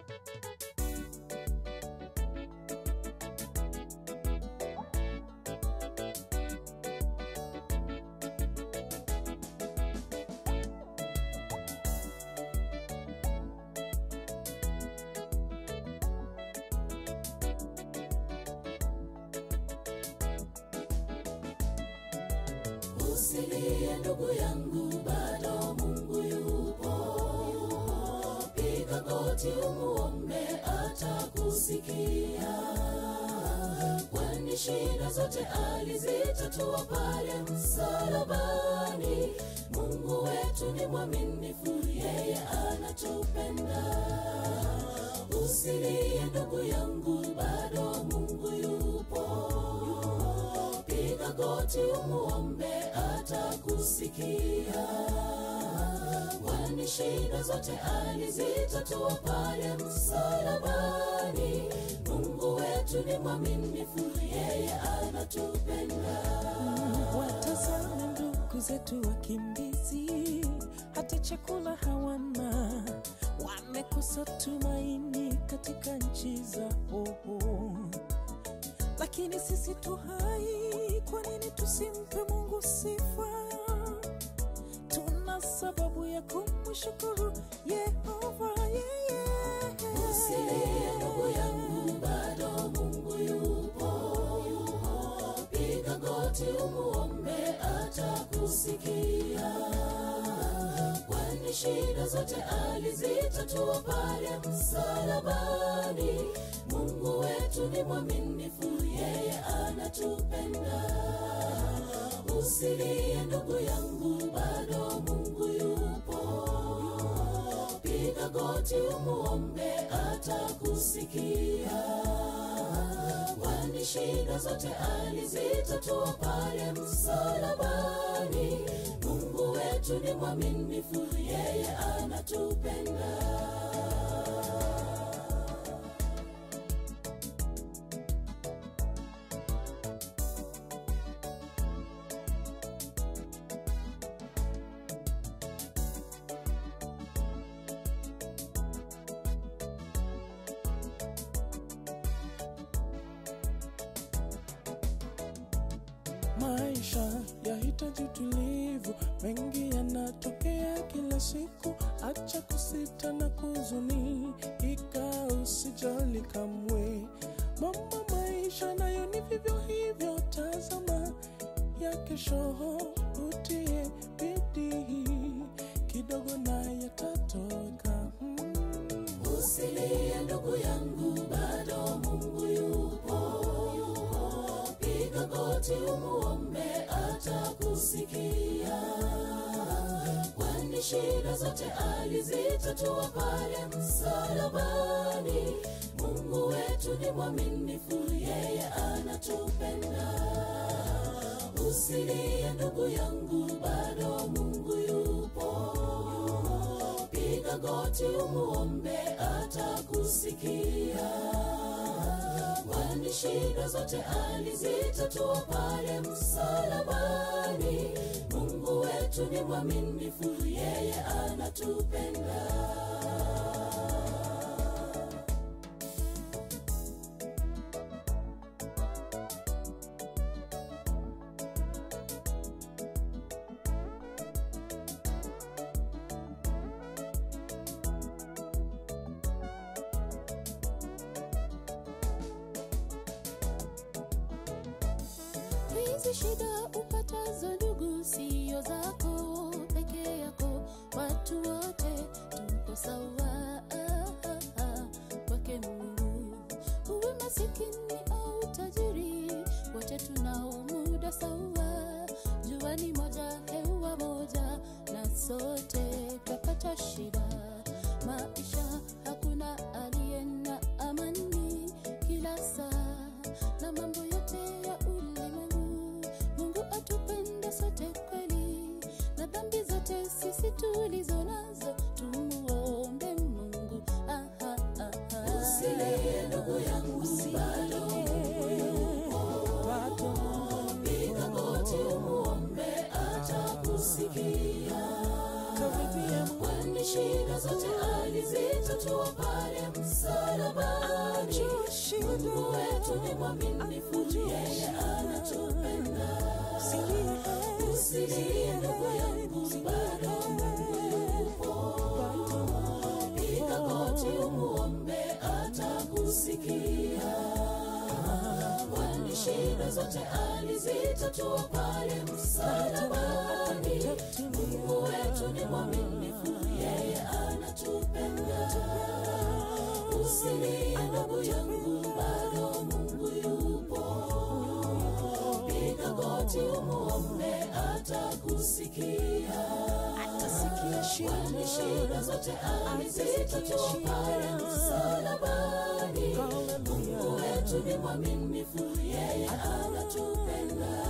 usilie ndugu yangu bado mungu yupo piga goti umuombe atakusikia kwani shida zote alizitatua pale msalabani mungu wetu ni mwaminifu yeye anatupenda usilie ndugu yangu bado mungu yupo piga goti umuombe atakusikia kwani shida zote alizitatua pale msalabani mungu wetu ni mwaminifu yeye anatupenda watazame ndugu zetu wakimbizi hata chakula hawana wamekosa tumaini katika nchi zao lakini sisi tu hai kwa nini tusimpe mungu sifa tuna sababu ya kumshukuru yehova yeye usilie ndugu yangu bado mungu yupo piga goti umuombe atakusikia kwani shida zote alizitatua pale msalabani mungu wetu ni mwaminifu yeye anatupenda usilie ndugu yangu bado mungu yupo piga goti umuombe atakusikia kwani shida zote alizitatua pale msalabani mungu wetu ni mwaminifu yeye anatupenda maisha yahitaji utulivu mengi yanatokea kila siku acha kusita na kuzuni ika usijali kamwe mama maisha nayo ni vivyo hivyo tazama ya kesho utie bidii kidogo na yatatoka mm. usilie ndugu yangu bado mungu yupo piga goti umuombe atakusikia kwani shida zote alizitatua pale msalabani mungu wetu ni mwaminifu yeye anatupenda usilie ndugu yangu bado mungu yupo piga goti umuombe atakusikia kwani shida zote alizitatua pale msalabani mungu wetu ni mwaminifu yeye anatupenda hizi shida upatazo ndugu siyo zako peke yako watu wote tuko sawa kwake mungu uwe masikini au tajiri wote tunao muda sawa jua ni moja hewa moja na sote twapata shida maisha hakuna aliye na amani kila saa na mambo yote ya ulimwengu mungu atupende sote kweli na dhambi zote sisi tulizo nazo tumuombe mungu ah, ah, ah, ah. usilie ndugu yangu bado mungu yupo piga goti umuombe atakusikia kwani shida zote alizitatua pale msalabani Mungu wetu ni mwaminifu, yeye anatupenda. Usilie ndugu yangu, bado Mungu yupo. Piga goti umuombe, atakusikia. Kwani shida zote alizitatua pale msalabani. Mungu wetu ni mwaminifu, yeye anatupenda. Usilie ndugu yangu, bado Mungu yupo. Piga goti umuombe, atakusikia. Kwani shida zote alizitatua pale msalabani. Mungu wetu ni mwaminifu, yeye anatupenda.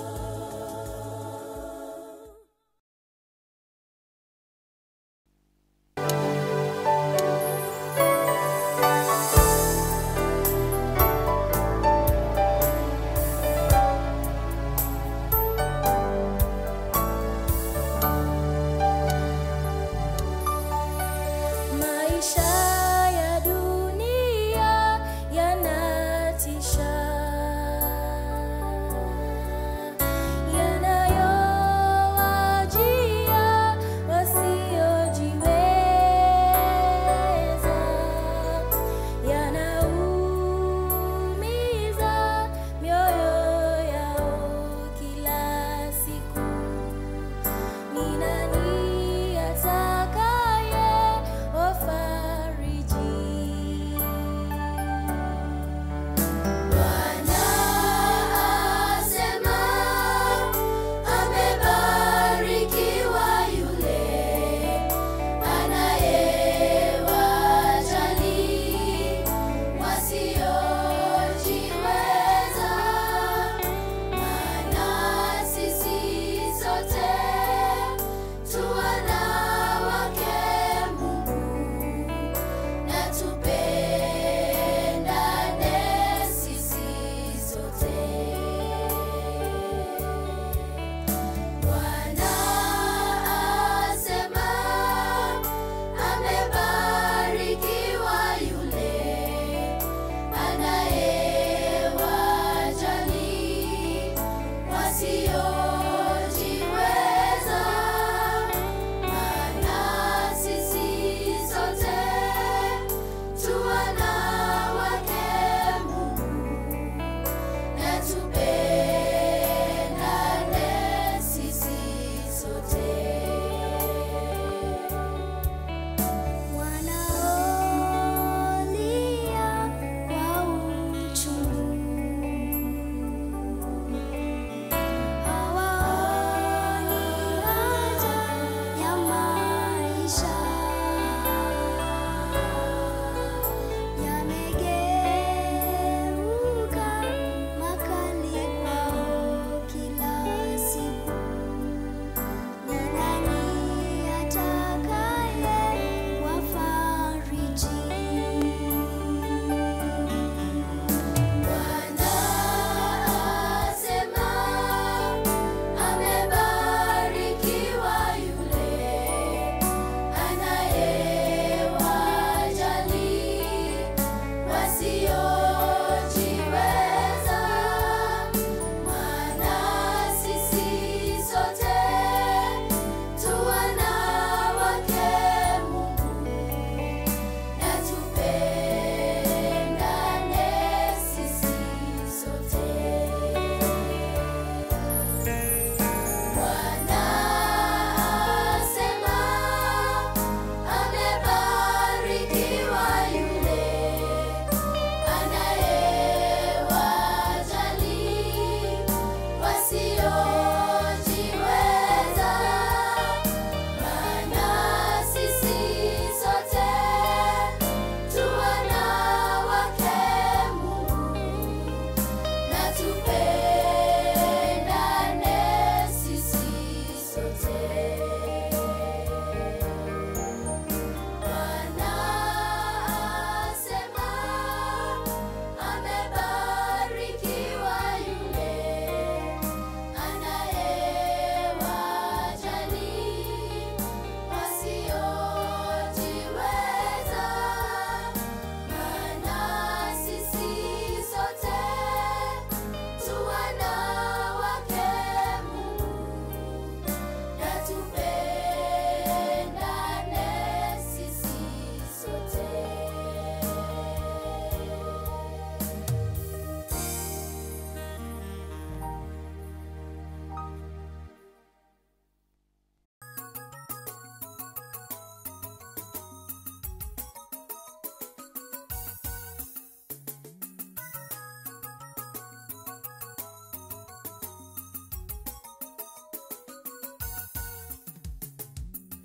Maisha ya dunia yanatisha, yanayowajia wasiojiweza, yanaumiza mioyo yao kila siku. Ni nani atakaye wafariji?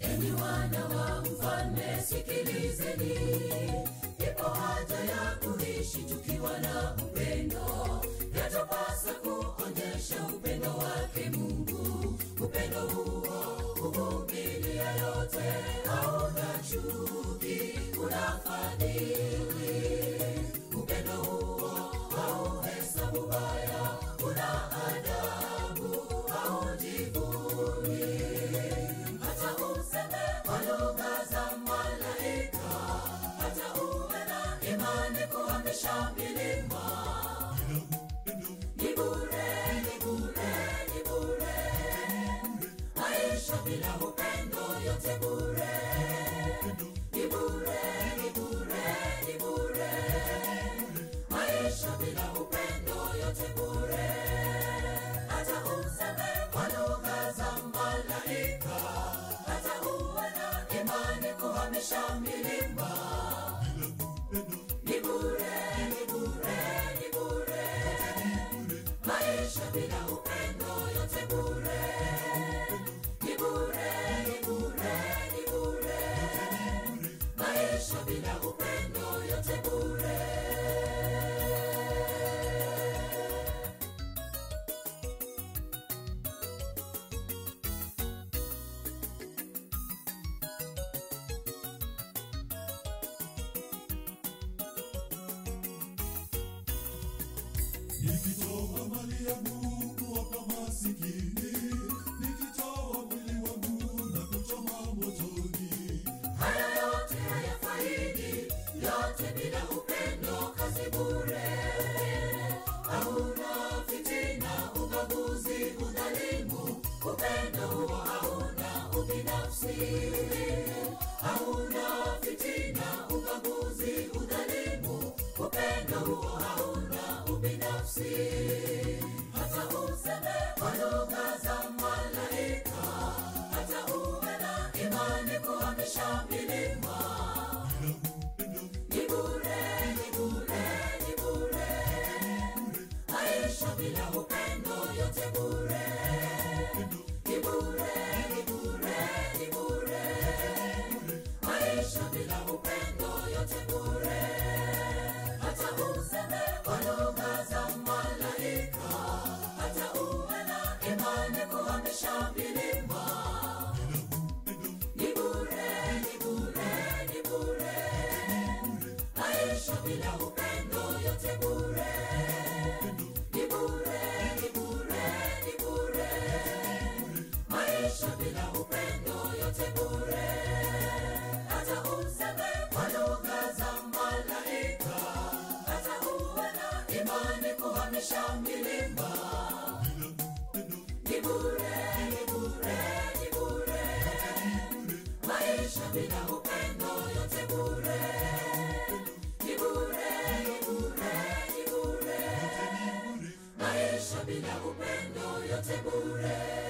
enyi wana wa mfalme sikilizeni ipo haja ya kuishi tukiwa na upendo yatupasa kuonyesha upendo wake mungu upendo huo huvumilia yote hauna chuki unafadhili upendo huo hauhesabu baya una adabu haujivuni hata useme kwa lugha za malaika hata uwe na imani kuhamisha milima ni bure ni bure ni bure maisha bila upendo yote bure ni bure ni bure ni bure maisha bila upendo yote bure hata useme kwa lugha za malaika hata uwe na imani kuhamisha milima ni bure ni bure ni bure maisha bila upendo yote bure ni bure ni bure ni bure maisha bila upendo yote bure nikitoa mali yangu kuwapa masikini nikitoa mwili wangu na kuchoma motoni haya yote hayafaidi yote bila upendo kazi bure hauna fitina ubaguzi udhalimu upendo huo hauna ubinafsi hauna fitina ubaguzi udhalimu upendo huo hauna ubinafsi hata useme kwa lugha za malaika hata uwe na imani kuhamisha milima ni bure ni bure ni bure maisha bila upendo yote bure ni bure ni bure ni bure maisha bila upendo yote bure hata useme kwa lugha za malaika hata uwe na imani kuhamisha milima ni bure ni bure ni bure maisha bila upendo yote bure ni bure ni bure ni bure maisha bila upendo yote bure hata useme kwa lugha za malaika hata uwe na imani kuhamisha milima ni bure ni bure ni bure maisha bila upendo yote bure ni bure ni bure ni bure maisha bila upendo yote bure